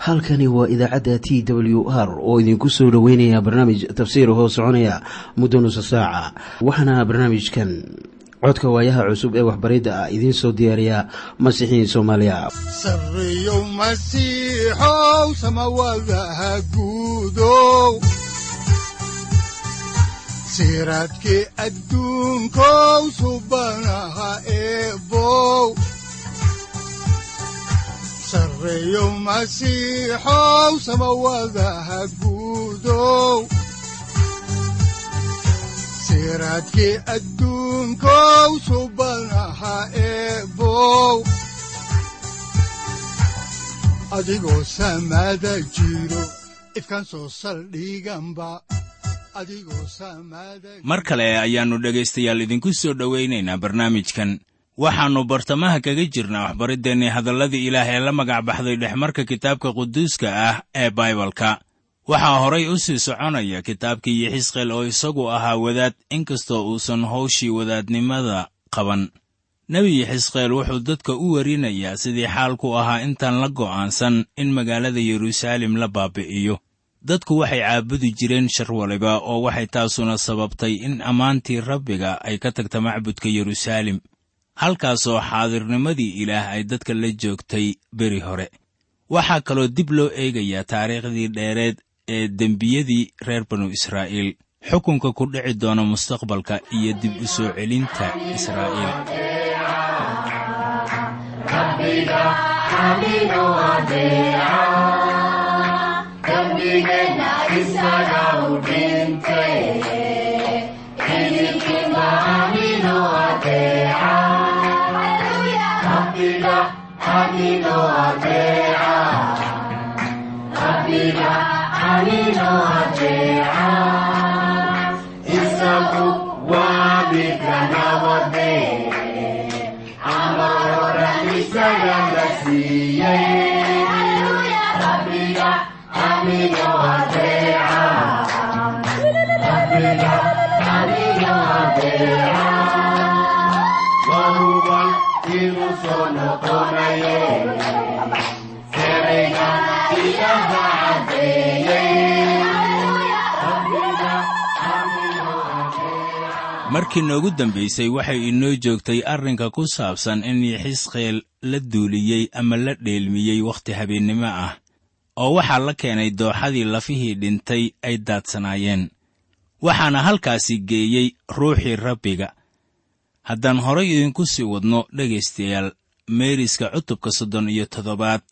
halkani waa idaacadda t w r oo idinku soo dhoweynaya barnaamij tafsiir hoo soconaya muddo nusa saaca waxaana barnaamijkan codka waayaha cusub ee waxbaridda ah idiin soo diyaariya masiixiin soomaaliya sareyow masiixow samawadaha guudow siraadkii adduunkow subanaha eebow sareyow masiixow samawadaha guudow siraadkii adduunkow subanaha eebow adigoo samaada jiro ifkaan soo saldhiganba mar kale ayaannu dhegaystayaal idinku soo dhowaynaynaa barnaamijkan waxaannu bartamaha kaga jirnaa waxbariddeenii hadalladii ilaah ee la magac baxday dhexmarka kitaabka quduuska ah ee baibalka waxaa horay u sii soconaya kitaabkii yixisqeel oo isagu ahaa wadaad inkastoo uusan hawshii wadaadnimada qaban nebi yixisqeel wuxuu dadka u werinayaa sidii xaalku ahaa intaan la go'aansan in magaalada yeruusaalem la baabi'iyo dadku waxay caabudi jireen shar waliba oo waxay taasuna sababtay in ammaantii rabbiga ay ka tagta macbudka yeruusaalem halkaasoo xaadirnimadii ilaah ay dadka la joogtay beri hore waxaa kaloo dib loo eegayaa taariikhdii dheereed ee dembiyadii reer banu israa'iil xukunka ku dhici doona mustaqbalka iyo dib u soo celinta israa'iil markii noogu dambaysay waxay inoo joogtay arrinka ku saabsan in yixisqeel la duuliyey ama la dheelmiyey wakhti habeennimo ah oo waxaa la keenay dooxadii lafihii dhintay ay daadsanaayeen waxaana halkaasi geeyey ruuxii rabbiga haddaan horay idinku sii wadno dhegaystayaal meeriska cutubka soddon iyo toddobaad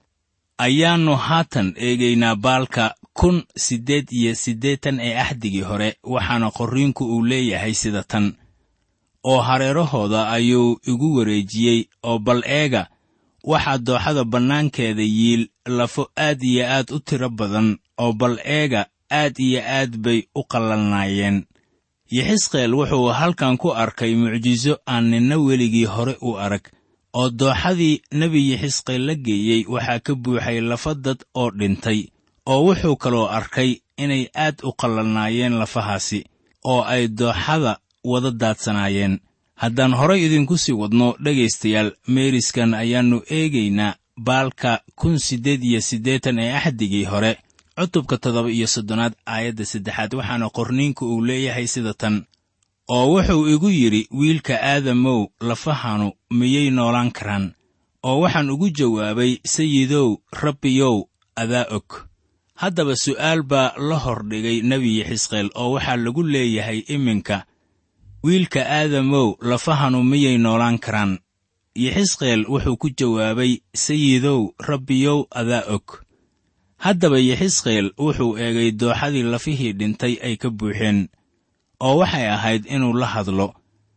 ayaannu haatan eegaynaa baalka kun siddeed iyo siddeetan ee axdigii hore waxaana qorriinku uu leeyahay sida tan oo hareerahooda ayuu igu wareejiyey oo bal eega waxaa dooxada bannaankeeda yiil lafo aad iyo aad u tiro badan oo bal eega aad iyo aad bay u qallalnaayeen yixisqeel wuxuu halkan ku arkay mucjiso aan ninna weligii hore u arag oo dooxadii nebi yixisqeel la geeyey waxaa ka buuxay lafa dad oo dhintay oo wuxuu kaloo arkay inay aad u qallalnaayeen lafahaasi oo ay dooxada wada daadsanaayeen haddaan horay idinku sii wadno dhegaystayaal meeriskan ayaannu eegaynaa baalka kun siddeed iyo siddeetan ee axdigii hore cutubka toddoba iyo soddonaad aayadda saddexaad waxaana qorniinku uu leeyahay sida tan oo wuxuu igu yidhi wiilka aadamow lafahanu miyay noolaan karaan oo waxaan ugu jawaabay sayidow rabbiyow adaa og haddaba su'aal baa la hordhigay nebi yixisqeel oo waxaa lagu leeyahay iminka wiilka aadamow lafahanu miyay noolaan karaan yixisqeel wuxuu ku jawaabay sayidow rabbiyow adaa og haddaba yixisqeel wuxuu eegay dooxadii lafihii dhintay ay ka buuxeen oo waxay ahayd inuu la hadlo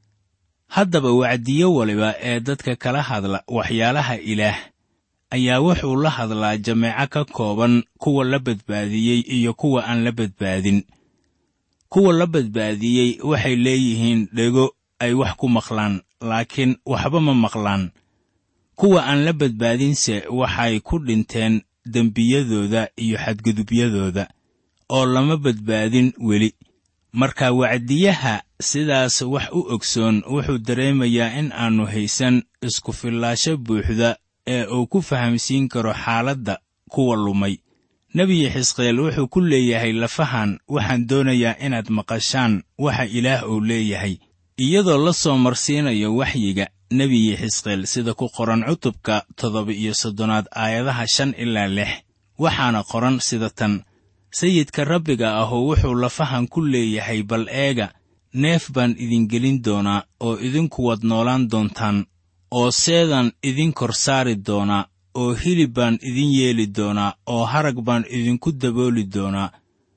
haddaba wacdiyo waliba ee dadka kala hadla waxyaalaha ilaah ayaa wuxuu la hadlaa jameeco ka kooban kuwa la badbaadiyey iyo kuwa aan la badbaadin kuwa la badbaadiyey waxay leeyihiin dhego ay wax ku maqlaan laakiin waxba ma maqlaan kuwa aan la badbaadinse waxay ku dhinteen dembiyadooda iyo xadgudubyadooda oo lama badbaadin weli marka wacdiyaha sidaas wax u ogsoon wuxuu dareemayaa in aannu haysan isku fillaasho buuxda ee uu ku fahamsiin karo xaaladda kuwa lumay nebiyi xisqeel wuxuu ku leeyahay lafahan waxaan doonayaa inaad maqashaan waxa ilaah uu leeyahay iyadoo la soo marsiinayo waxyiga nebiyi xisqeel sida ku qoran cutubka toddoba iyo soddonaad aayadaha shan ilaa lix waxaana qoran sida tan sayidka rabbiga ahu wuxuu lafahan ku leeyahay bal eega neef baan idin gelin doonaa oo idinku wad noolaan doontaan oo seedaan idin kor saari doonaa oo hilib baan idin yeeli doonaa oo harag baan idinku dabooli doonaa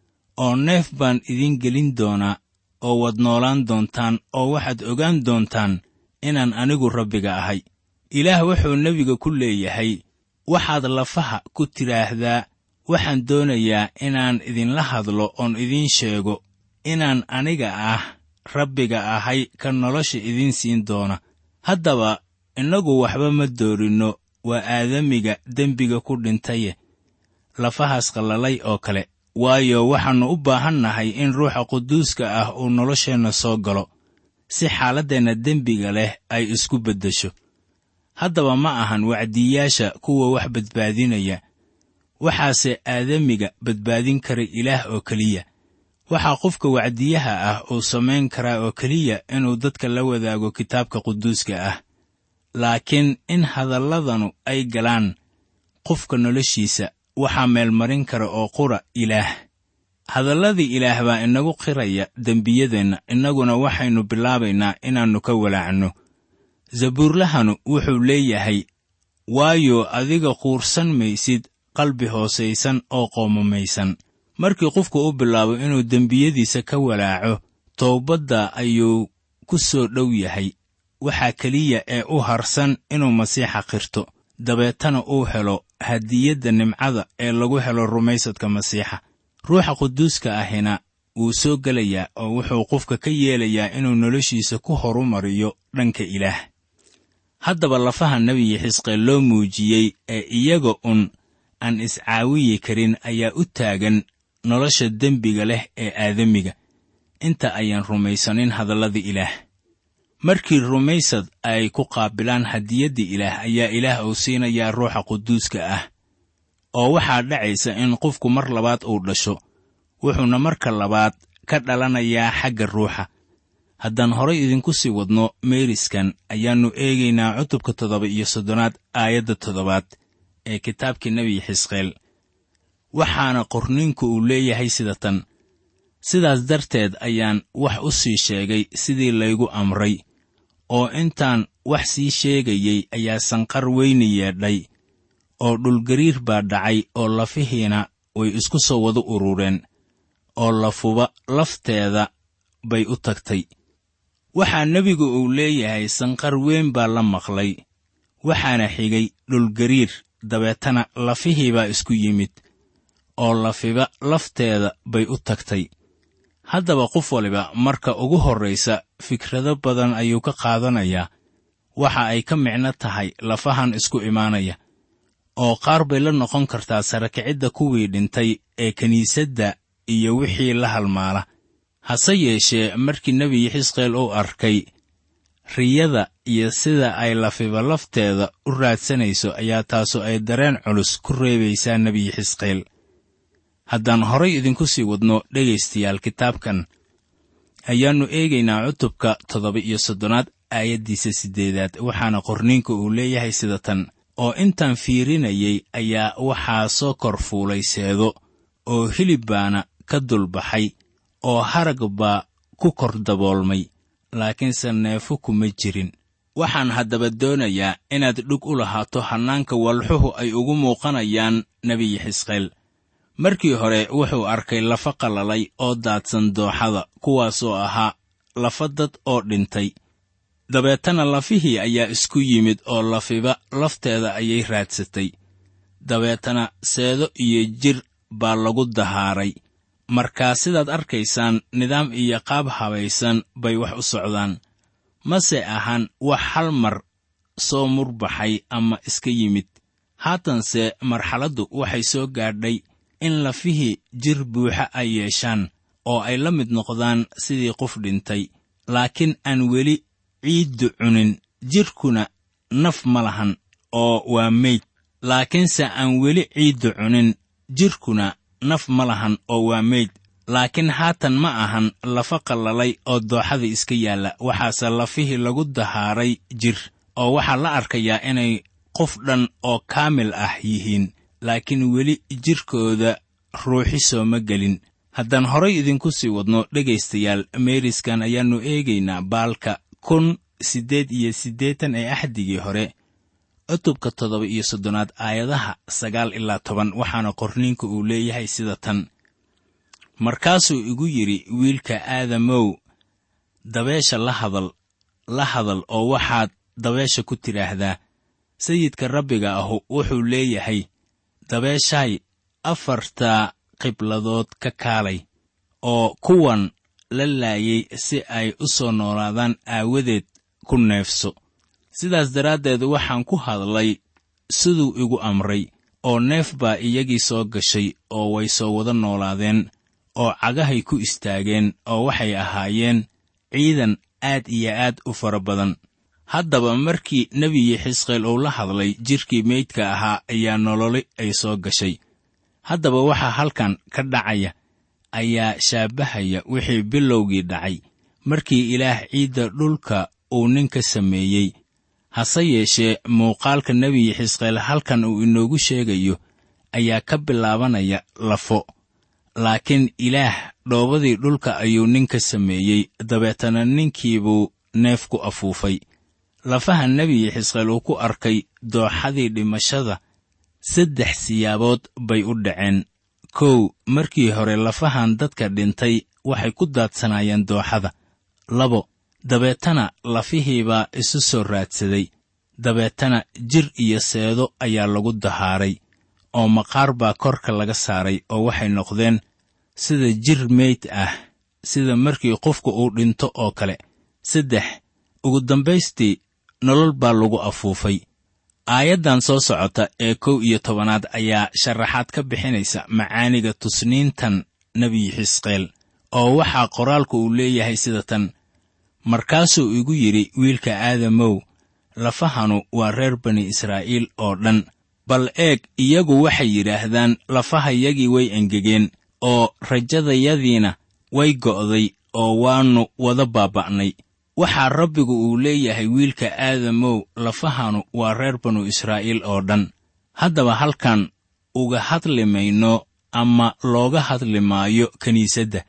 oo neef baan idin gelin doonaa oo wad noolaan doontaan oo waxaad ogaan doontaan inaan anigu rabbiga ahay ilaah wuxuu nebiga ku leeyahay waxaad lafaha ku tidhaahdaa waxaan doonayaa inaan idinla hadlo oon idiin sheego inaan aniga ah rabbiga ahay ka nolosha idiin siin doona haddaba innagu waxba ma doorinno waa aadamiga dembiga ku dhintaye lafahaas qallalay oo kale waayo waxaannu u baahan nahay in ruuxa quduuska ah uu nolosheenna soo galo si xaaladdeenna dembiga leh ay isku beddesho haddaba ma ahan wacdiyaasha kuwa wax badbaadinaya waxaase aadamiga badbaadin kara ilaah oo keliya waxaa qofka wacdiyaha ah uu samayn karaa oo keliya inuu dadka la wadaago kitaabka quduuska ah laakiin in hadalladanu ay galaan qofka noloshiisa waxaa meelmarin kara oo qura ilaah hadalladii ilaah baa inagu qiraya dembiyadeenna innaguna waxaynu bilaabaynaa inaannu ka walaacno zabuurlahanu wuxuu leeyahay waayo adiga quursan maysid qalbi hoosaysan oo qoomamaysan markii qofku u bilaabo inuu dembiyadiisa ka walaaco toobadda ayuu ku soo dhow yahay waxaa keliya ee u harsan inuu masiixa qirto dabeetana uu helo hadiyadda nimcada ee lagu helo rumaysadka masiixa ruuxa quduuska ahina wuu soo gelayaa oo wuxuu qofka ka yeelayaa inuu noloshiisa ku horumariyo dhanka ilaah haddaba lafaha nebiyi xisqeel loo muujiyey ee iyaga un aan iscaawiyi karin ayaa u taagan nolosha dembiga leh ee aadamiga inta ayaan rumaysanin hadallada ilaah markii rumaysad ay ku qaabilaan hadiyadda ilaah ayaa ilaah uu siinayaa ruuxa quduuska ah oo waxaa dhacaysa in qofku mar labaad uu dhasho wuxuuna marka labaad ka dhalanayaa xagga ruuxa haddaan horay idinku sii wadno meeriskan ayaannu eegaynaa cutubka toddoba iyo soddonaad aayadda toddobaad ee kitaabkii nebi xisqeel waxaana qorniinku uu leeyahay sida tan sidaas darteed ayaan wax u sii sheegay sidii laygu amray oo intaan wax sii sheegayey ayaa sanqar weyni yeedhay oo dhulgariir baa dhacay oo lafihiina way isku soo wada urureen oo lafuba lafteeda bay u tagtay waxaa nebigu uu leeyahay sanqar weyn baa la maqlay waxaana xigay dhulgariir dabeetana lafihii baa isku yimid oo lafiba lafteeda bay u tagtay haddaba qof waliba marka ugu horraysa fikrado badan ayuu ka qaadanayaa waxa ay ka micno tahay lafahan isku imaanaya oo qaar bay la noqon kartaa sarakicidda kuwii dhintay ee kiniisadda iyo wixii la halmaala hase yeeshee markii nebi xisqeel uu arkay riyada iyo sida ay lafiba lafteeda u raadsanayso ayaa taasu ay dareen culus ku reebaysaa nebi xisqeel haddaan horay idinku sii wadno dhegaystayaal kitaabkan ayaannu eegaynaa cutubka toddoba iyo soddonaad aayaddiisa siddeedaad waxaana qorniinka uu leeyahay sida tan oo intaan fiirinayay ayaa waxaa soo kor fuulay seedo oo hilib baana ka dulbaxay oo harag baa ku kor daboolmay laakiinse neefo kuma jirin waxaan haddaba doonayaa inaad dhug u lahaato hannaanka walxuhu ay ugu muuqanayaan nebiyi xisqeel markii hore wuxuu arkay lafa qalalay oo daadsan dooxada kuwaasoo ahaa lafa dad oo dhintay dabeetana lafihii ayaa isku yimid oo lafiba lafteeda ayay raadsatay dabeetana seedo iyo jir baa lagu dahaaray markaa sidaad arkaysaan nidaam iyo qaab habaysan bay wax u socdaan mase ahan wax hal mar soo murbaxay ama iska yimid haatanse marxaladdu waxay soo gaadhay in lafihii jir buuxa ay yeeshaan oo ay la mid noqdaan sidii qof dhintay laakiin aan weli ciiddu cunin jidhkuna naf ma lahan oo waa meyd laakiinse aan weli ciiddu cunin jidhkuna naf ma lahan oo waa meyd laakiin haatan ma ahan lafa qallalay oo dooxada iska yaalla waxaase lafihii lagu dahaaray jir oo waxaa la arkayaa inay qof dhan oo kaamil ah yihiin laakiin weli jidhkooda ruuxi sooma gelin haddaan horay idinku sii wadno dhegaystayaal meeriskan ayaannu eegaynaa baalka kun siddeed iyo siddeetan ee axdigii hore cutubka toddoba iyo soddonaad aayadaha sagaal ilaa toban waxaana qorniinka uu leeyahay sida tan markaasuu igu yidhi wiilka aadamow dabeesha la hadal la hadal oo waxaad dabeesha ku tidhaahdaa sayidka rabbiga ahu wuxuu leeyahay dabeeshaay afarta qibladood ka kaalay oo kuwan la laayay si ay u soo noolaadaan aawadeed ku neefso sidaas daraaddeed waxaan ku hadlay siduu igu amray oo neef baa iyagii soo gashay oo way soo wada noolaadeen oo cagahay ku istaageen oo waxay ahaayeen ciidan aad iyo aad u fara badan haddaba markii nebigii xisqeel uu la hadlay jidhkii meydka ahaa ayaa nololi ay soo gashay haddaba waxaa halkan ka dhacaya ayaa shaabahaya wixii bilowgii dhacay markii ilaah ciidda dhulka uu ninka sameeyey hase yeeshee muuqaalka nebigi xisqeel halkan uu inoogu sheegayo ayaa ka bilaabanaya lafo laakiin ilaah dhoobadii dhulka ayuu ninka sameeyey dabeetana ninkiibuu neef ku afuufay lafaha nebigi xisqeel uu ku arkay dooxadii dhimashada saddex siyaabood bay u dhaceen kow markii hore lafahan dadka dhintay waxay ku daadsanaayeen dooxada labo dabeetana lafihiibaa isu soo raadsaday dabeetana jir iyo seedo ayaa lagu dahaaray oo maqaar baa korka laga saaray oo waxay noqdeen sida jir meyd ah sida markii qofku uu dhinto oo kale saddex ugu dambaystii nolol baa lagu afuufay aayaddan soo socota ee kow iyo tobanaad ayaa sharaxaad ka bixinaysa macaaniga tusniintan nebi xisqeel oo waxaa qoraalku uu leeyahay sida tan markaasuu igu yidhi wiilka aadamow lafahanu waa reer bani israa'iil oo dhan bal eeg iyagu waxay yidhaahdaan lafahayagii way engegeen oo rajadayadiina way go'day oo waannu wada baaba'nay waxaa rabbigu uu leeyahay wiilka aadamow lafahanu waa reer banu israa'iil oo dhan haddaba halkan uga hadli mayno ama looga hadli maayo kiniisadda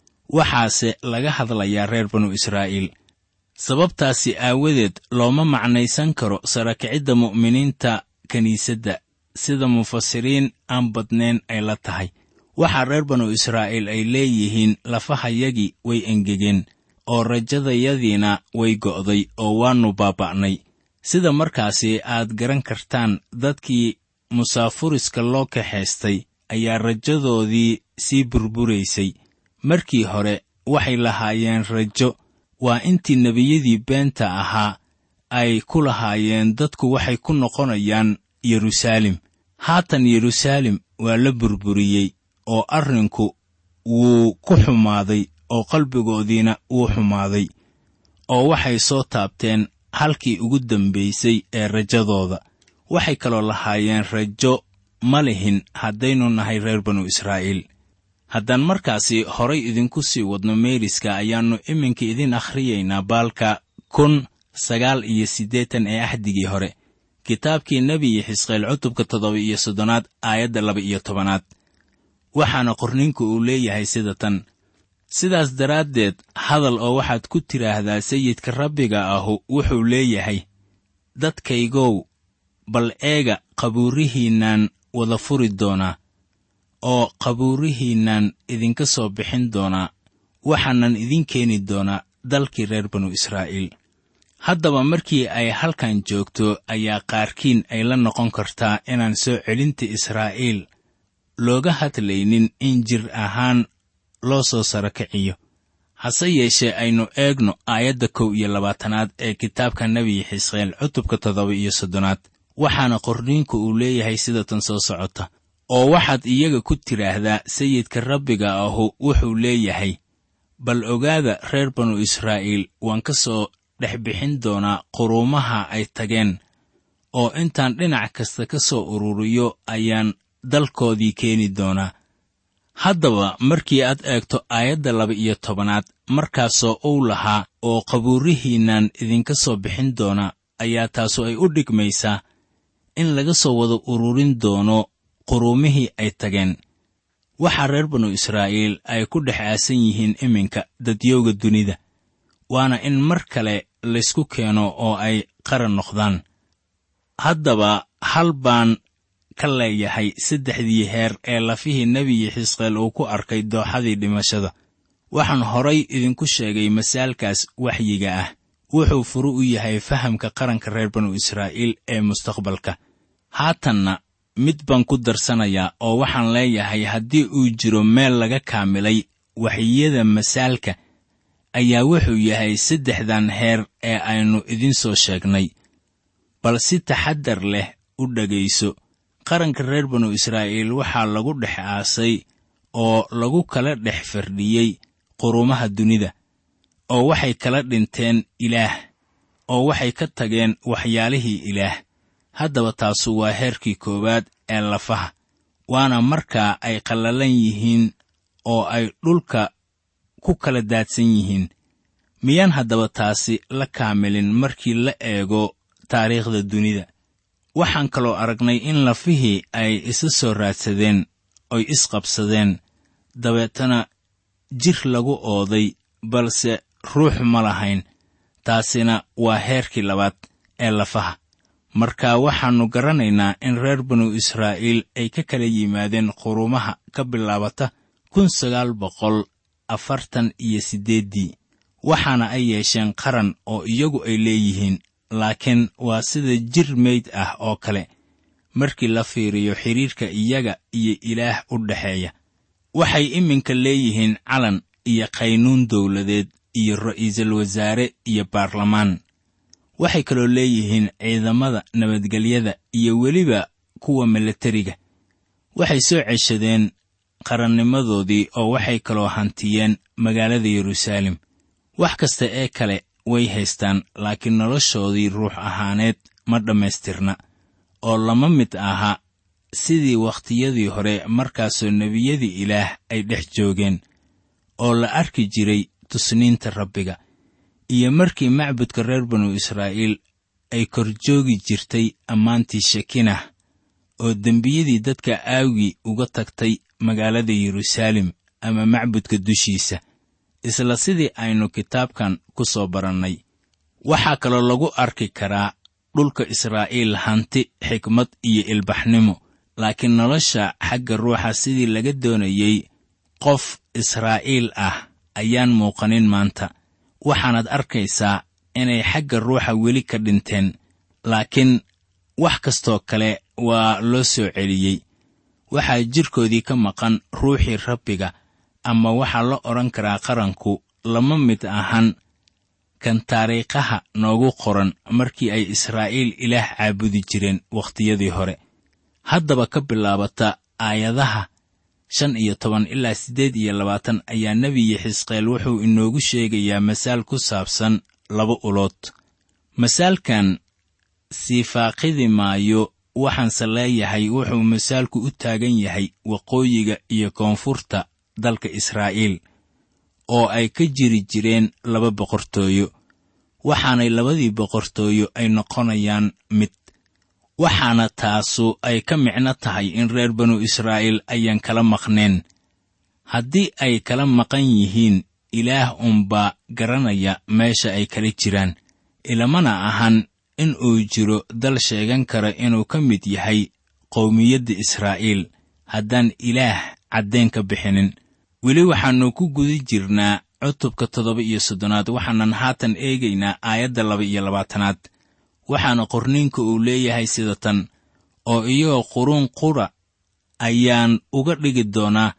waxaase laga hadlayaa reer banu israa'iil sababtaasi aawadeed looma macnaysan karo sarakicidda mu'miniinta kiniisadda sida mufasiriin aan badnayn ay la tahay waxaa reer banu israa'iil ay leeyihiin lafahayagii way engegeen oo rajadayadiina way go'day oo waannu baaba'nay sida markaasi aad garan kartaan dadkii musaafuriska loo kaxaystay ayaa rajadoodii sii burburaysay markii hore waxay lahaayeen rajo waa intii nebiyadii beenta ahaa ay ku lahaayeen dadku waxay ku noqonayaan yeruusaalem haatan yeruusaalem waa la burburiyey oo arrinku wuu ku xumaaday oo qalbigoodiina wuu xumaaday oo waxay soo taabteen halkii ugu dambaysay ee rajadooda waxay kaloo lahaayeen rajo ma lihin haddaynu nahay reer banu israa'iil haddaan markaasi horay idinku sii wadno meeriska ayaannu iminka idin akhriyaynaa baalka kun sagaal iyo siddeetan ee axdigii hore kitaabkii nebiyi xisqeel cutubka toddoba iyo soddonaad aayadda laba iyo tobanaad waxaana qorninku uu leeyahay sida tan sidaas daraaddeed hadal oo waxaad ku tidhaahdaa sayidka rabbiga ahu wuxuu leeyahay dadkaygow bal eega qabuurihiinnan wada furi doonaa oo qabuurihiinnan idinka soo bixin doonaa waxaanan idin keeni doonaa dalkii reer banu israa'iil haddaba markii ay halkan joogto ayaa qaarkiin ay la noqon kartaa inaan soo celinta israa'iil looga hadlaynin in jir ahaan loo soo saro kiciyo hase yeeshee aynu eegno aayadda kow iyo labaatanaad ee kitaabka nebiyi xisqeel cutubka toddoba iyo soddonaad waxaana qorniinku uu leeyahay sida tan soo socota oo waxaad iyaga ku tidhaahdaa sayidka rabbiga ahu wuxuu leeyahay bal ogaada reer banu israa'iil waan ka soo dhex bixin doonaa quruumaha ay tageen oo intaan dhinac kasta ka soo ururiyo ayaan dalkoodii keeni doonaa haddaba markii aad eegto aayadda laba iyo tobanaad markaasoo uu lahaa oo qabuurihiinnan idinka soo bixin doona ayaa taasu ay u dhigmaysaa in laga soo wada ururin doono quruumihii ay tageen waxaa reer banu israa'iil ay ku dhex aasan yihiin iminka dadyowga dunida waana in mar kale laysku keeno oo ay qaran noqdaan haddaba hal baan ka leeyahay saddexdii heer ee lafihii nebiyi xisqeel uu ku arkay dooxadii dhimashada waxaan horay idinku sheegay masaalkaas waxyiga ah wuxuu furu u yahay fahamka qaranka reer banu israa'iil ee mustaqbalka haatanna mid baan ku darsanayaa oo waxaan leeyahay haddii uu jiro meel laga kaamilay waxyiyada masaalka ayaa wuxuu yahay saddexdan heer ee aynu idin soo sheegnay bal si taxaddar leh u dhegayso qaranka reer banu israa'iil waxaa lagu dhex aasay oo lagu kala dhex fardhiyey qurumaha dunida oo waxay kala dhinteen ilaah oo waxay ka tageen waxyaalihii ilaah haddaba taasu waa heerkii koowaad ee lafaha waana markaa ay qallalan yihiin oo ay dhulka ku kala daadsan yihiin miyaan haddaba taasi la kaamilin markii la eego taariikhda dunida waxaan kaloo aragnay in lafihii ay isa soo raadsadeen oy isqabsadeen dabeetana jir lagu ooday balse ruux ma lahayn taasina waa heerkii labaad ee lafaha marka waxaannu garanaynaa in reer banu israa'iil ay ka kala yimaadeen qurumaha ka bilaabata kun sagaal boqol afartan iyo siddeeddii waxaana ay yeesheen qaran oo iyagu ay leeyihiin laakiin waa sida jir meyd ah oo kale markii la fiiriyo xidhiirka iyaga iyo ilaah u dhexeeya waxay iminka leeyihiin calan iyo qaynuun dawladeed iyo ra'iisul wasaare iyo baarlamaan waxay kaloo leeyihiin ciidamada nabadgelyada iyo weliba kuwa milatariga waxay soo ceshadeen qarannimadoodii oo waxay kaloo hantiyeen magaalada yeruusaalem wax kasta ee kale way haystaan laakiin noloshoodii ruux ahaaneed ma dhammaystirna oo lama mid aha sidii wakhtiyadii hore markaasoo nebiyadii ilaah ay dhex joogeen oo la arki jiray tusniinta rabbiga iyo markii macbudka reer banu israa'iil ay kor joogi jirtay ammaantii shekinah oo dembiyadii dadka aawgii uga tagtay magaalada yeruusaalem ama macbudka dushiisa isla sidii aynu kitaabkan ku soo barannay waxaa kaloo lagu arki karaa dhulka israa'iil hanti xikmad iyo ilbaxnimo laakiin nolosha xagga ruuxa sidii laga doonayey qof israa'iil ah ayaan muuqanin maanta waxaanaad arkaysaa inay xagga ruuxa weli ka dhinteen laakiin wax kastoo kale waa loo soo celiyey waxaa jidhkoodii ka maqan ruuxii rabbiga ama waxaa la odhan karaa qaranku lama mid ahan kan taariikhaha noogu qoran markii ay israa'iil ilaah caabudi jireen wakhtiyadii hore haddaba ka bilaabata aayadaha shan iyo toban ilaa siddeed iyo labaatan ayaa nebiyi xisqeel wuxuu inoogu sheegayaa masaal ku saabsan laba ulood masaalkan sii faaqidi maayo waxaanse leeyahay wuxuu masaalku u taagan yahay waqooyiga iyo koonfurta dalka israa'iil oo ay ka jiri jireen laba boqortooyo waxaanay labadii boqortooyo ay noqonayaan mid waxaana taasu ay ka micno tahay in reer banu israa'iil ayaan kala maqneen haddii ay kala maqan yihiin ilaah unbaa garanaya meesha ay kala jiraan ilamana ahan in uu jiro dal sheegan kara inuu ka mid yahay qowmiyadda israa'iil haddaan ilaah caddayn ka bixinin weli waxaannu ku guda jirnaa cutubka toddoba iyo soddonaad waxaanan haatan eegaynaa aayadda laba iyo labaatanaad waxaana qorniinka uu leeyahay sida tan oo iyagoo quruun qura ayaan uga dhigi doonaa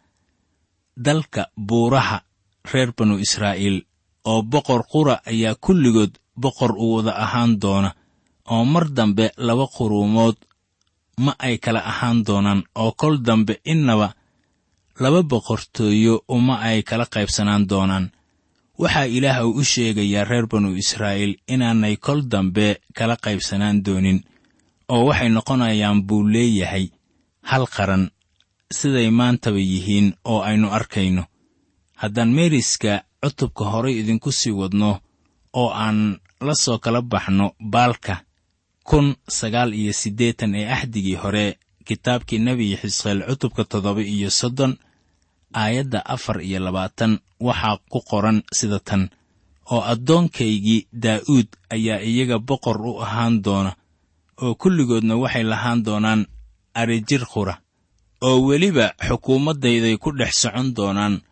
dalka buuraha reer banu israa'iil oo boqor qura ayaa kulligood boqor u wada ahaan doona oo mar dambe laba quruumood ma ay kala ahaan doonaan oo kol dambe innaba laba boqortooyo uma ay kala qaybsanaan doonaan waxaa ilaah uu u sheegayaa reer banu israa'iil inaanay kol dambe kala qaybsanaan doonin oo waxay noqonayaan buu leeyahay hal qaran siday maantaba yihiin oo aynu arkayno haddaan meeriska cutubka horay idinku sii wadno oo aan la soo kala baxno baalka kun sagaal iyo siddeetan ee axdigii hore kitaabkii nebi xisqeel cutubka toddoba iyo soddon aayadda afar iyo labaatan waxaa ku qoran sida tan oo addoonkaygii daa'uud ayaa iyaga boqor u ahaan doona oo kulligoodna waxay lahaan doonaan arijir qura oo weliba xukuumaddayday ku dhex socon doonaan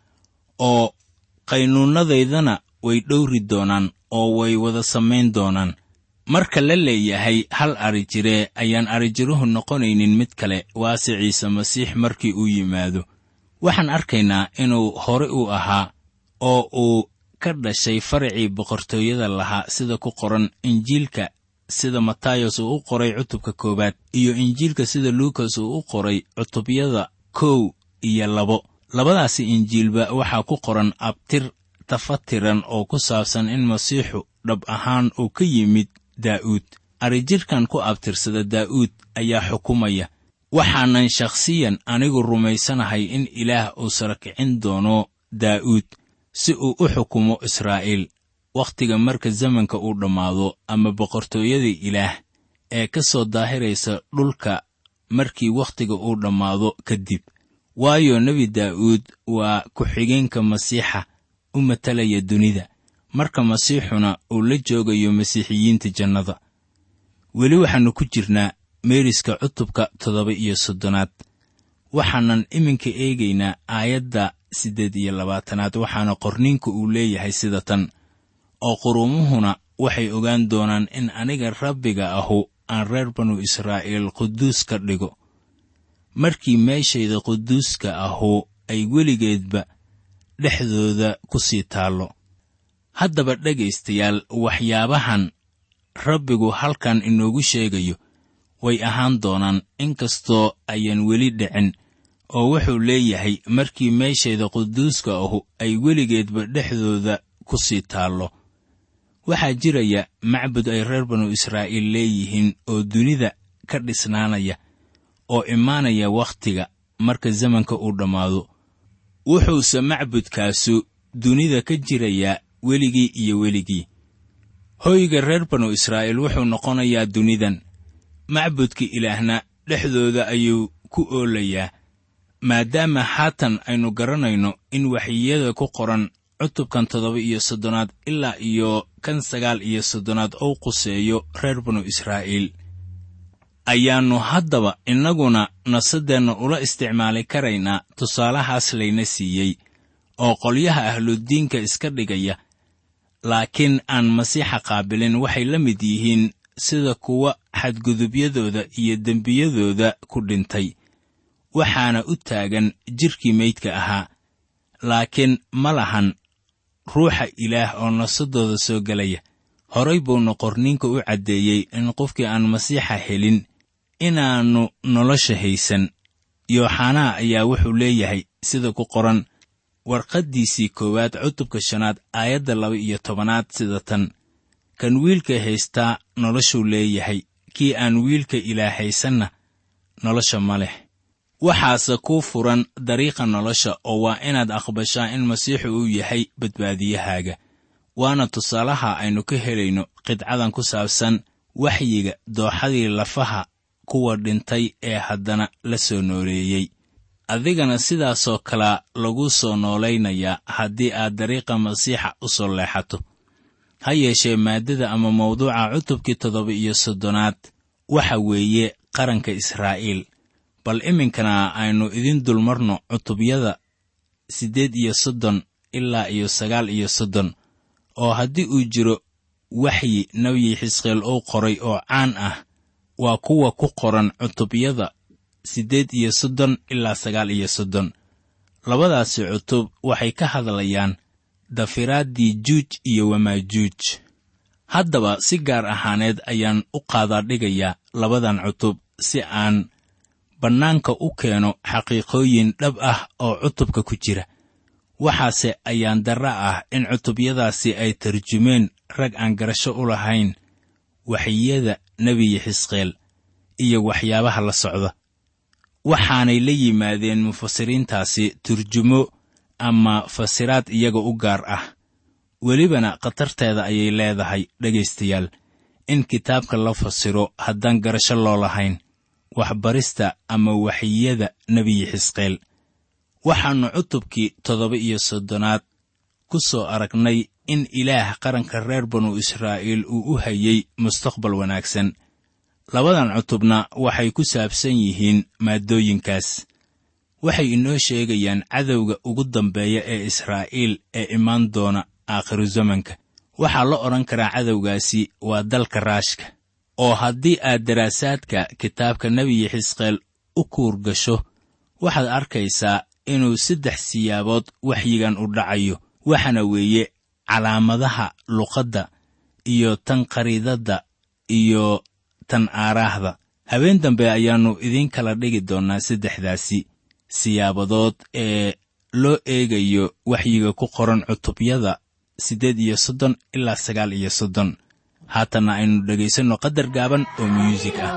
oo qaynuunnadaydana way dhowri doonaan oo way wada samayn doonaan marka la leeyahay hal arijiree ayaan arijiruhu noqonaynin mid kale waase ciise masiix markii uu yimaado waxaan arkaynaa inuu hore u ahaa oo uu ka dhashay faracii boqortooyada lahaa sida ku qoran injiilka sida matayos uu u qoray cutubka koowaad iyo injiilka sida luukas uu u qoray cutubyada kow iyo labo labadaasi injiilba waxaa ku qoran abtir tafatiran oo ku saabsan in masiixu dhab ahaan uu ka yimid daa'uud arijirkan ku abtirsada daa'uud ayaa xukumaya waxaanan shakhsiyan anigu rumaysanahay in ilaah uu sarakicin doono daa'uud si uu u xukumo israa'iil wakhtiga marka zamanka uu dhammaado ama boqortooyada ilaah ee ka soo daahiraysa dhulka markii wakhtiga uu dhammaado kadib waayo nebi daa'uud waa ku-xigeenka masiixa u matalaya dunida marka masiixuna uu la joogayo masiixiyiinta jannada weli waxaannu ku jirnaa meeriska cutubka toddoba iyo soddonaad waxaanan iminka eegaynaa aayadda siddeed iyo labaatanaad waxaana qorniinku uu leeyahay sida tan oo quruumuhuna waxay ogaan doonaan in aniga rabbiga ahu aan reer banu israa'iil quduus ka dhigo markii meeshayda quduuska ahu ay weligeedba dhexdooda ku sii taallo haddaba dhegaystayaal waxyaabahan rabbigu halkan inoogu sheegayo way ahaan doonaan inkastoo ayaan weli dhicin oo wuxuu leeyahay markii meeshayda quduuska ahu ay weligeedba dhexdooda ku sii taallo waxaa jiraya macbud ay reer banu israa'iil leeyihiin oo dunida ka dhisnaanaya oo imaanaya wakhtiga marka zamanka uu dhammaado wuxuuse macbudkaasu dunida ka jirayaa weligii iyo weligii hoyga reer banu israa'iil wuxuu noqonayaa dunidan macbudka ilaahna dhexdooda ayuu ku oolayaa maadaama haatan aynu garanayno in waxyiyada ku qoran cutubkan toddoba iyo soddonaad ilaa iyo kan sagaal iyo soddonaad ou quseeyo reer banu israa'iil ayaannu haddaba innaguna nasadeenna ula isticmaali karaynaa tusaalahaas layna siiyey oo qolyaha ahludiinka iska dhigaya laakiin aan masiixa qaabilin waxay la mid yihiin sida kuwa xadgudubyadooda iyo dembiyadooda ku dhintay waxaana u taagan jidhkii meydka ahaa laakiin ma lahan ruuxa ilaah oo nasadooda soo gelaya horay buuna qorniinka u caddeeyey in qofkii aan masiixa helin inaannu nolosha haysan yooxanaa ayaa wuxuu leeyahay sida ku qoran warqaddiisii koowaad cutubka shanaad aayadda laba iyo tobanaad sida tan kan wiilka haystaa noloshuu leeyahay kii aan wiilka ilaah haysanna nolosha ma leh waxaase kuu furan dariiqa nolosha oo waa inaad aqbashaa in masiixu uu yahay badbaadiyahaaga waana tusaalaha aynu ka helayno qidcadan ku saabsan waxyiga dooxadii lafaha kuwa dhintay ee haddana la soo nooleeyey adigana sidaasoo kalea lagu soo noolaynayaa haddii aad dariiqa masiixa u soo leexato ha yeeshee maaddada ama mawduuca cutubkii toddoba iyo soddonaad waxa weeye qaranka israa'iil bal iminkana aynu idin dulmarno cutubyada siddeed iyo soddon ilaa iyo sagaal iyo soddon oo haddii uu jiro waxyi nebi xisqeel uu qoray oo caan ah waa kuwa ku qoran cutubyada siddeed iyo soddon ilaa sagaal iyo soddon labadaasi cutub waxay ka hadlayaan dafiraaddii juuj iyo wamaajuuj haddaba si gaar ahaaneed ayaan u qaadaa dhigayaa labadan cutub si aan bannaanka u keeno xaqiiqooyin dhab ah oo cutubka ku jira waxaase ayaan darra ah in cutubyadaasi ay tarjumeen rag aan garasho u lahayn waxyiyada nebiyi xisqeel iyo waxyaabaha la socda waxaanay la yimaadeen mufasiriintaasi turjumo ama fasiraad iyaga u gaar ah welibana khatarteeda ayay leedahay dhegaystayaal in kitaabka la fasiro haddaan garasho loo lahayn waxbarista ama waxyiyada nebiyi xisqeel waxaannu cutubkii toddoba iyo soddonaad ku soo aragnay in ilaah qaranka reer banu israa'iil uu u hayey mustaqbal wanaagsan labadan cutubna waxay ku saabsan yihiin maaddooyinkaas waxay inoo sheegayaan cadowga ugu dambeeya ee israa'iil ee imaan doona aakhiru zamanka waxaa la odhan karaa cadowgaasi waa dalka raashka oo haddii aad daraasaadka kitaabka nebiyi xisqeel u kuur gasho waxaad arkaysaa inuu saddex siyaabood waxyigan u dhacayo waxaana weeye calaamadaha luqadda iyo tan khariidadda iyo tan aaraahda habeen dambe ayaannu idiin kala dhigi doonnaa saddexdaasi siyaabadood ee loo eegayo waxyiga ku qoran cutubyada siddeed iyo soddon ilaa sagaal iyo soddon haatanna aynu dhegaysanno qadar gaaban oo myuusik ah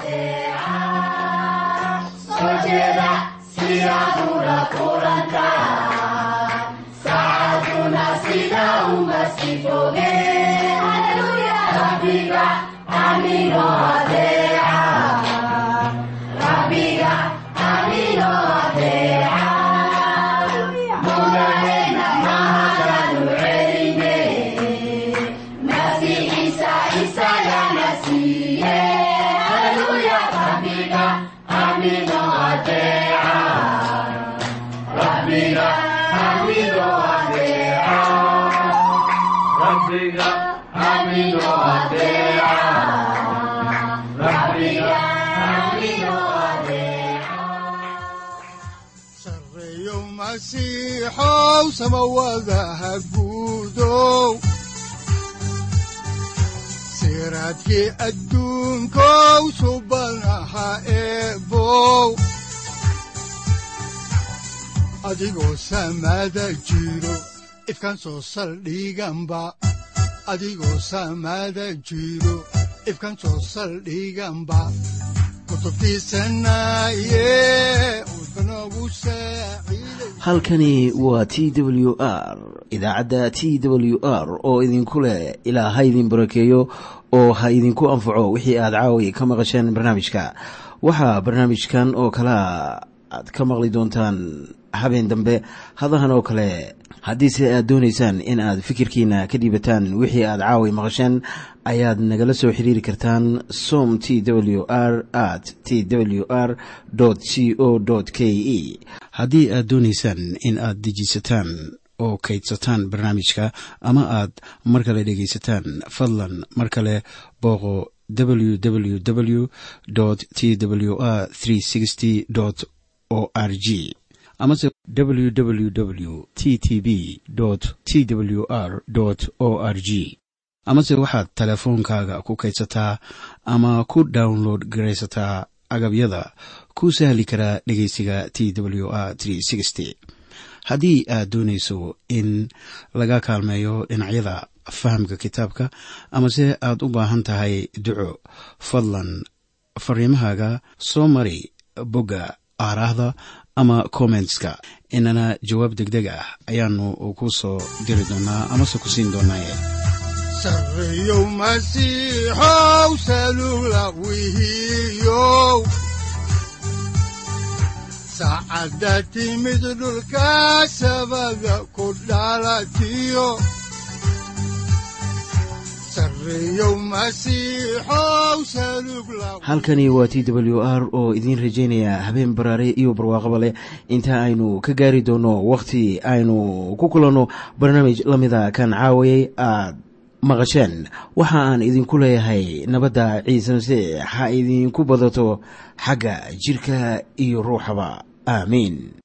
sareeyo masiixow samawadaha guudow siraadkii adduunkow subanaha eebow adigoo samada jiro ifkan soo saldhiganba adigoo samada jiro ifkan soo saldhiganba halkani waa t w r idaacadda t w r oo idinku leh ilaa ha idin barakeeyo oo ha idinku anfaco wixii aad caawi ka maqasheen barnaamijka waxaa barnaamijkan oo kalea aad ka maqli doontaan habeen dambe hadahan oo kale haddiise aad doonaysaan in aad fikirkiina ka dhiibataan wixii aad caawi maqasheen ayaad nagala soo xiriiri kartaan som t w r at t w r c o k e haddii aad doonaysaan in aad dejiisataan oo kaydsataan barnaamijka ama aad mar kale dhegaysataan fadlan mar kale booqo www t w r o r g amase www t t b t w r o r g amase waxaad teleefoonkaaga ku kaydsataa ama ku download garaysataa agabyada ku sahli karaa dhegeysiga t w r haddii aad doonayso in laga kaalmeeyo dhinacyada fahamka kitaabka amase aad u baahan tahay duco fadlan fariimahaaga soo mari bogga aaraahda ama kommentska inana jawaab deg deg ah ayaanu ku soo diri doonaa amase ku siin doonaaye sareeyow masiixow salula wihiyow saacadda timid dhulka sabada ku dhalatiyo sareeyow masiixow salug la halkani waa t w r oo idiin rajaynaya habeen baraare iyo barwaaqaba leh inta aynu ka gaari doono wakhti aynu ku kulanno barnaamij la mida kan caawayay aad maqasheen waxa aan idinku leeyahay nabadda ciise masiix ha idinku badato xagga jidhka iyo ruuxaba aamiin